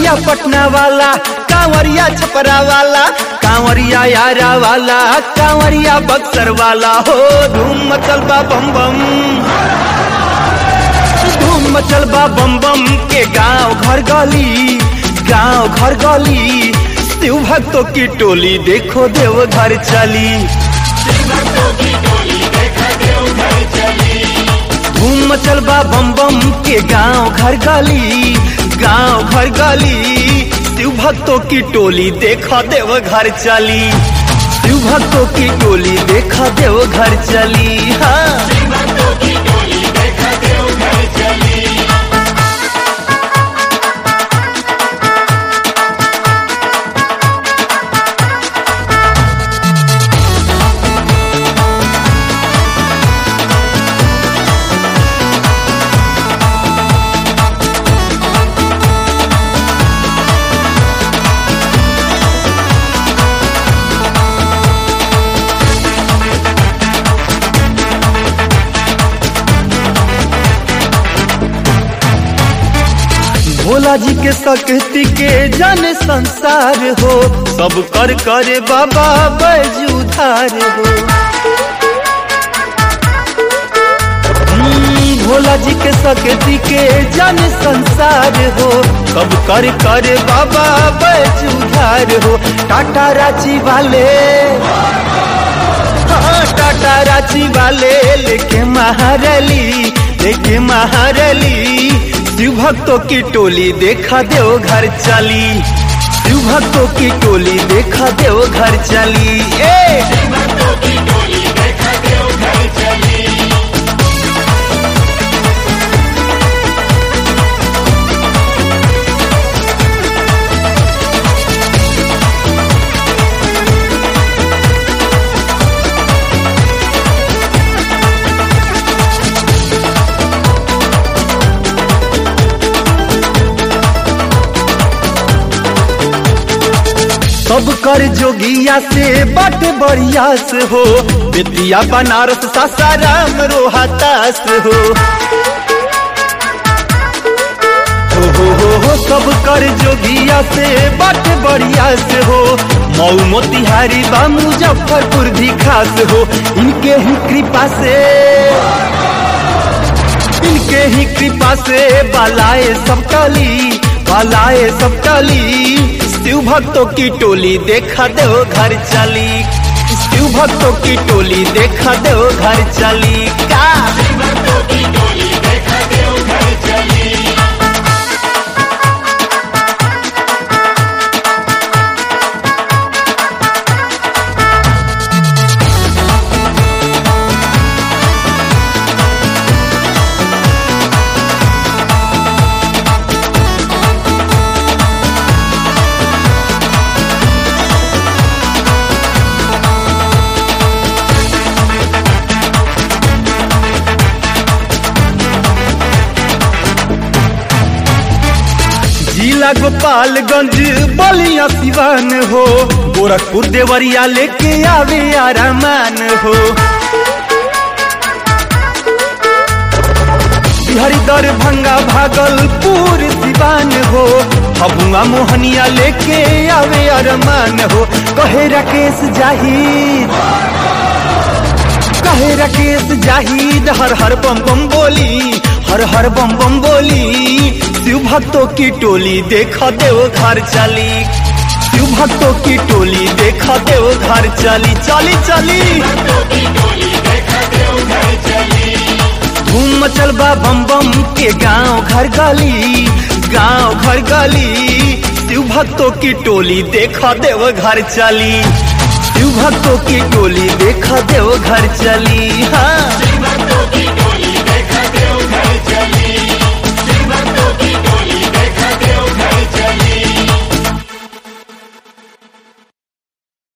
कांवरिया पटना वाला कांवरिया छपरा वाला कांवरिया यारा वाला कांवरिया बक्सर वाला हो धूम मचल बा बम बम धूम मचल बा बम बम के गांव घर गली गांव घर गली शिव भक्तों की टोली देखो देव घर चली धूम मचल बा बम बम के गांव घर गली गांव घर गली शिव भक्तों की टोली देखा देव घर चली शिव भक्तों की टोली देखा देव घर चली हाँ भोला जी के शक्ति के जन संसार हो सब कर करे बाबा बैजुधार हो हम्म, भोला जी के शक्ति के जन संसार हो सब कर करे बाबा बैजुधार हो टाटा रांची वाले हाँ, टाटा रांची वाले लेके महारली लेके महारली शिव भक्तों की टोली देखा देव घर चली शिव भक्तों की टोली देखा देव घर चली ए सब कर जोगिया से बट बढ़िया से हो बेतिया बनारस सासाराम रोहतास हो हो हो हो हो सब कर जोगिया से बट बढ़िया से हो मऊ मोतिहारी बा मुजफ्फरपुर भी खास हो इनके ही कृपा से इनके ही कृपा से बालाए सब टली बालाए सब टली शिव भक्तों की टोली देखा दो घर चली शिव भक्तों की टोली देखा दो घर चली का जिला गोपालगंज बलिया सिवान हो गोरखपुर देवरिया लेके आवे आरामान हो बिहारी दरभंगा भागलपुर सिवान हो हबुआ मोहनिया लेके आवे अरमान हो कहे राकेश जाहिद कहे राकेश जाहिद हर हर बम बम बोली हर हर बम बम बोली शिव भक्तों की टोली देखा देव घर चली शिव भक्तों की टोली देखा देव घर चली चली चली धूम मचल बा बम बम के गांव घर गली गांव घर गली शिव भक्तों की टोली देखा देव घर चली शिव भक्तों की टोली देखा देव घर चली हाँ